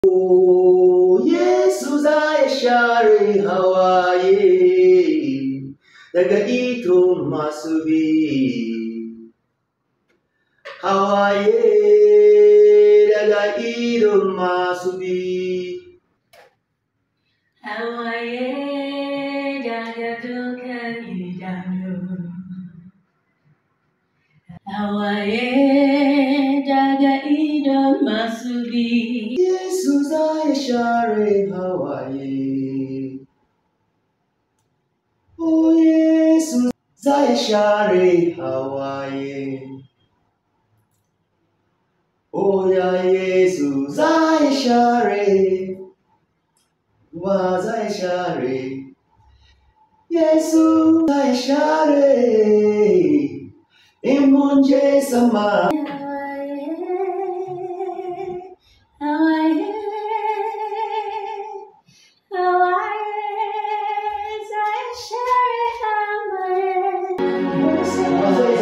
Oh, Yesu za ya share hawaye daga idon masu bi. Hawaye daga idon masu bi. Hawaye daga dukan idanu. Hawaye daga idon masu bi. Yesu za ya share hawaye. Oh, Yesu za ya share hawaye. Oh, ya Yesu za ya share. Wa za ya share. Yesu za ya share. In mun je sama. Hawaye, Hawaye, Hawaye, zai share hawaye. Wa zai